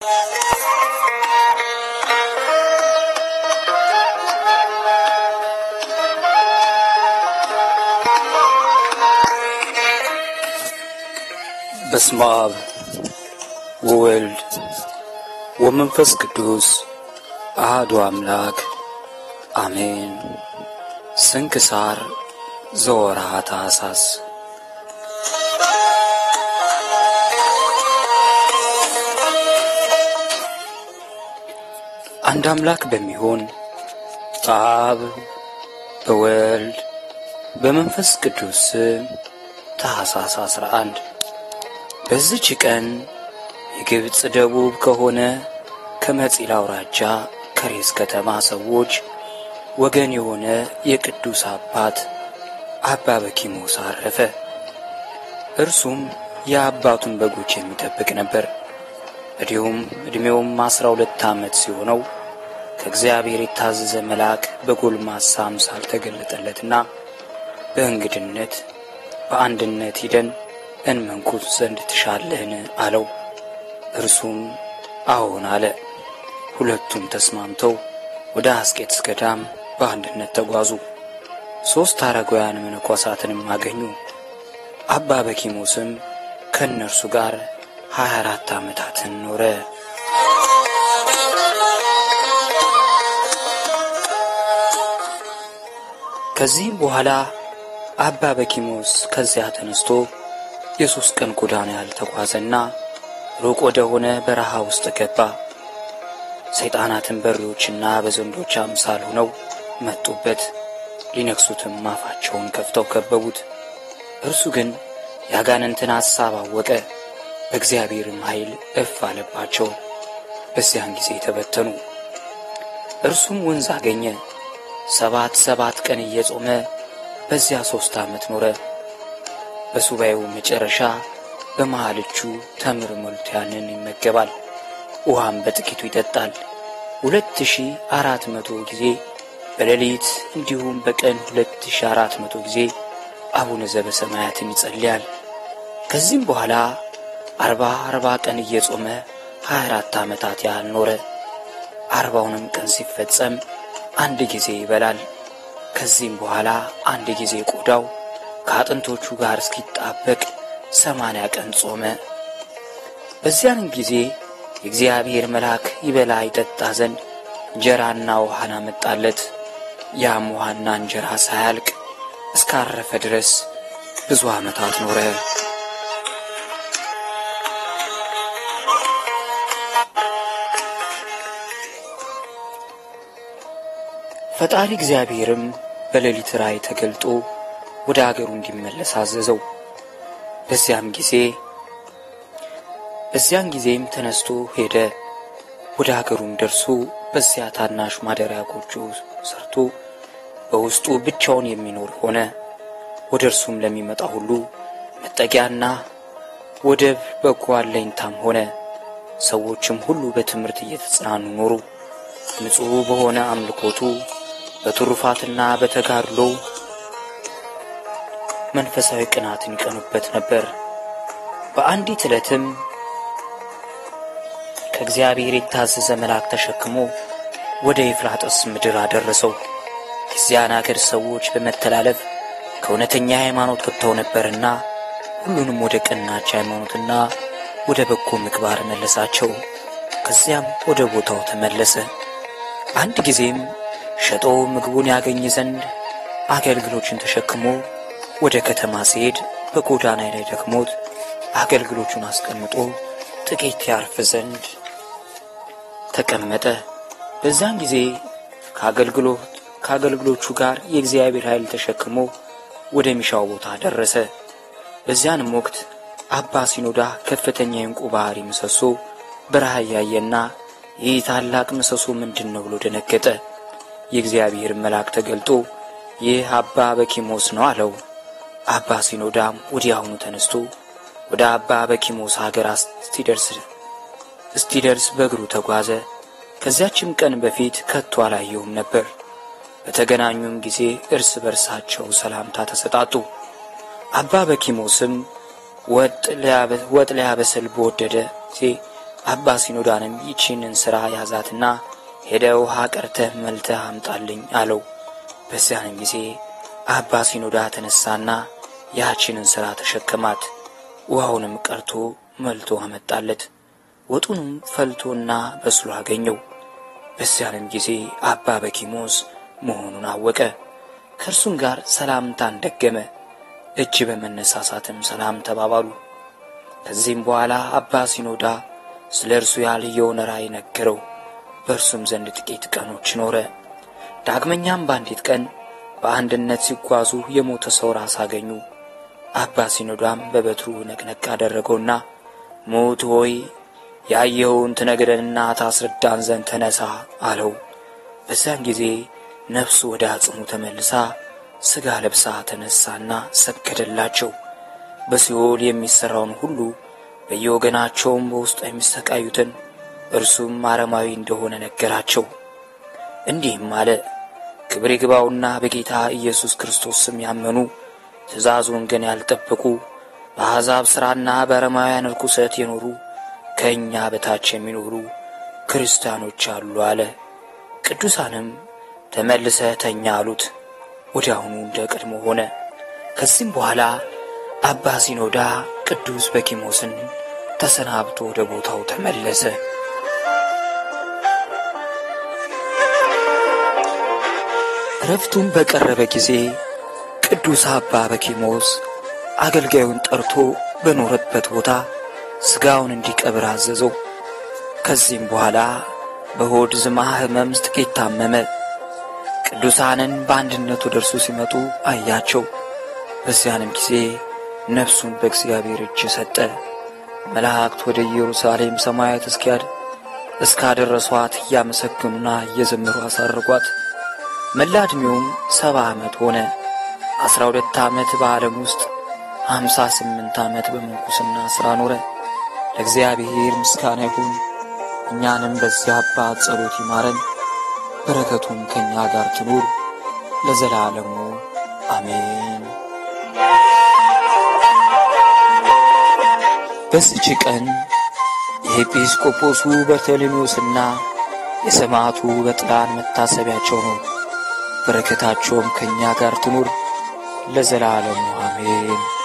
በስመ አብ ወወልድ ወመንፈስ ቅዱስ አሐዱ አምላክ አሜን። ስንክሳር ዘወርኃ ታኅሣሥ። አንድ አምላክ በሚሆን በአብ በወልድ በመንፈስ ቅዱስ ስም ታኅሣሥ አስራ አንድ በዚች ቀን የግብፅ ደቡብ ከሆነ ከመጺል አውራጃ ከሬስ ከተማ ሰዎች ወገን የሆነ የቅዱስ አባት አባ በኪሞስ አረፈ። እርሱም የአባቱን በጎች የሚጠብቅ ነበር። እንዲሁም ዕድሜውም አስራ ሁለት ዓመት ሲሆነው ከእግዚአብሔር የታዘዘ መልአክ በጎልማሳ አምሳል ተገለጠለትና በእንግድነት በአንድነት ሂደን እንመንኩት ዘንድ ትሻለህን? አለው። እርሱም አዎን አለ። ሁለቱም ተስማምተው ወደ አስቄጥስ ገዳም በአንድነት ተጓዙ። ሦስት አረጋውያን መነኮሳትንም አገኙ። አባ በኪሞስም ከእነርሱ ጋር ሀያ አራት ዓመታትን ኖረ። ከዚህም በኋላ አባ በኪሞስ ከዚያ ተነስቶ የሦስት ቀን ጎዳና ያህል ተጓዘና ሩቅ ወደ ሆነ በረሃ ውስጥ ገባ። ሰይጣናትን በሬዎችና በዘንዶች አምሳል ሆነው መጡበት። ሊነክሱትም አፋቸውን ከፍተው ከበቡት። እርሱ ግን የአጋንንትን ሐሳብ አወቀ። በእግዚአብሔርም ኃይል እፍ አለባቸው። በዚያን ጊዜ ተበተኑ። እርሱም ወንዝ አገኘ። ሰባት ሰባት ቀን እየጾመ በዚያ ሦስት ዓመት ኖረ። በሱባኤው መጨረሻ በመሃል እጁ ተምር ሞልቶ ያንን ይመገባል፣ ውሃም በጥቂቱ ይጠጣል። ሁለት ሺህ አራት መቶ ጊዜ በሌሊት እንዲሁም በቀን ሁለት ሺህ አራት መቶ ጊዜ አቡነ ዘበሰማያትን ይጸልያል። ከዚህም በኋላ አርባ አርባ ቀን እየጾመ ሀያ አራት ዓመታት ያህል ኖረ። አርባውንም ቀን ሲፈጸም አንድ ጊዜ ይበላል። ከዚህም በኋላ አንድ ጊዜ ቆዳው ከአጥንቶቹ ጋር እስኪጣበቅ ሰማንያ ቀን ጾመ። በዚያንም ጊዜ የእግዚአብሔር መልአክ ይበላ ይጠጣ ዘንድ እንጀራና ውሃን አመጣለት። ያም ውሃና እንጀራ ሳያልቅ እስካረፈ ድረስ ብዙ ዓመታት ኖረ። ፈጣሪ እግዚአብሔርም በሌሊት ራእይ ተገልጦ ወደ አገሩ እንዲመለስ አዘዘው። በዚያም ጊዜ በዚያን ጊዜም ተነስቶ ሄደ። ወደ አገሩም ደርሶ በዚያ ታናሽ ማደሪያ ጎጆ ሰርቶ በውስጡ ብቻውን የሚኖር ሆነ። ወደ እርሱም ለሚመጣ ሁሉ መጠጊያና ወደብ በጎ አለኝታም ሆነ። ሰዎችም ሁሉ በትምህርት እየተጽናኑ ኖሩ። ንጹሕ በሆነ አምልኮቱ በትሩፋትና በተጋድሎ መንፈሳዊ ቅናትን ይቀኑበት ነበር። በአንዲት ዕለትም ከእግዚአብሔር የታዘዘ መልአክ ተሸክሞ ወደ ኤፍራጥስ ምድር አደረሰው። የዚያን አገር ሰዎች በመተላለፍ ከእውነተኛ ሃይማኖት ወጥተው ነበርና ሁሉንም ወደ ቀናች ሃይማኖትና ወደ በጎ ምግባር መለሳቸው። ከዚያም ወደ ቦታው ተመለሰ። አንድ ጊዜም ሸጦ ምግቡን ያገኝ ዘንድ አገልግሎችን ተሸክሞ ወደ ከተማ ሲሄድ በጎዳና ላይ ደክሞት አገልግሎቹን አስቀምጦ ጥቂት ያርፍ ዘንድ ተቀመጠ። በዛን ጊዜ ከአገልግሎት ከአገልግሎቹ ጋር የእግዚአብሔር ኃይል ተሸክሞ ወደ ሚሻው ቦታ ደረሰ። በዚያንም ወቅት አባ ሲኖዳ ከፍተኛ የዕንቁ ባሕሪ ምሰሶ በረሃ እያየና ይህ ታላቅ ምሰሶ ምንድን ነው ብሎ ደነገጠ። የእግዚአብሔር መልአክ ተገልጦ ይህ አባ በኪሞስ ነው አለው። አባ ሲኖዳም ወዲያውኑ ተነስቶ ወደ አባ በኪሞስ ሀገር እስቲደርስ እስቲደርስ በእግሩ ተጓዘ። ከዚያችም ቀን በፊት ከቶ አላየውም ነበር። በተገናኙም ጊዜ እርስ በርሳቸው ሰላምታ ተሰጣጡ። አባ በኪሞስም ወጥ ሊያበስል በወደደ ጊዜ አባ ሲኖዳንም ይቺንን ሥራ ያዛትና ሄደ ውሃ ቀርተህ መልተህ አምጣልኝ አለው። በዚያንም ጊዜ አባ ሲኖዳ ተነሳና ያቺንን ሥራ ተሸከማት። ውሃውንም ቀርቶ መልቶ አመጣለት። ወጡንም ፈልቶና በስሎ አገኘው። በዚያንም ጊዜ አባ በኪሞስ መሆኑን አወቀ። ከእርሱም ጋር ሰላምታን ደገመ። እጅ በመነሳሳትም ሰላም ተባባሉ። ከዚህም በኋላ አባ ሲኖዳ ስለ እርሱ ያልየውን ራእይ ነገረው። በእርሱም ዘንድ ጥቂት ቀኖች ኖረ። ዳግመኛም በአንዲት ቀን በአንድነት ሲጓዙ የሞተ ሰው ራስ አገኙ። አባ ሲኖዳም በበትሩ ነቅነቅ አደረገውና ሞት ሆይ ያየኸውን ትነግረንና ታስረዳን ዘንድ ተነሳ አለው። በዚያን ጊዜ ነፍሱ ወደ አጽሙ ተመልሳ ሥጋ ለብሳ ተነሳና ሰገደላቸው። በሲኦል የሚሠራውን ሁሉ በየወገናቸውም በውስጡ የሚሰቃዩትን እርሱም አረማዊ እንደሆነ ነገራቸው። እንዲህም አለ። ክብር ይግባውና በጌታ ኢየሱስ ክርስቶስ ስም ያመኑ ትእዛዙን ግን ያልጠበቁ በአሕዛብ ሥራና በአረማውያን ርኩሰት የኖሩ ከእኛ በታች የሚኖሩ ክርስቲያኖች አሉ አለ። ቅዱሳንም ተመልሰ ተኛ አሉት። ወዲያውኑ እንደ ቀድሞ ሆነ። ከዚህም በኋላ አባ ሲኖዳ ቅዱስ በኪሞስን ተሰናብቶ ወደ ቦታው ተመለሰ። እረፍቱም በቀረበ ጊዜ ቅዱስ አባ በኪሞስ አገልጋዩን ጠርቶ በኖረበት ቦታ ሥጋውን እንዲቀብር አዘዘው። ከዚህም በኋላ በሆድ ዝማ ሕመም ጥቂት ታመመ። ቅዱሳንን በአንድነት ወደ እርሱ ሲመጡ አያቸው። በዚያንም ጊዜ ነፍሱን በእግዚአብሔር እጅ ሰጠ። መላእክት ወደ ኢየሩሳሌም ሰማያት እስኪያድ እስካደረሷት እያመሰገኑና እየዘመሩ አሳረጓት። መላ ዕድሜውም ሰባ ዓመት ሆነ። አስራ ሁለት ዓመት በዓለም ውስጥ ሀምሳ ስምንት ዓመት በምንኩስና ሥራ ኖረ። ለእግዚአብሔር ምስጋና ይሁን። እኛንም በዚያ አባት ጸሎት ይማረን፣ በረከቱም ከእኛ ጋር ትኑር ለዘላለሙ አሜን። በዚች ቀን የኤጲስቆጶሱ በርተሎሜዎስና የሰማዕቱ በጥላን መታሰቢያቸው ነው። በረከታቸውም ከእኛ ጋር ትኑር ለዘላለሙ አሜን።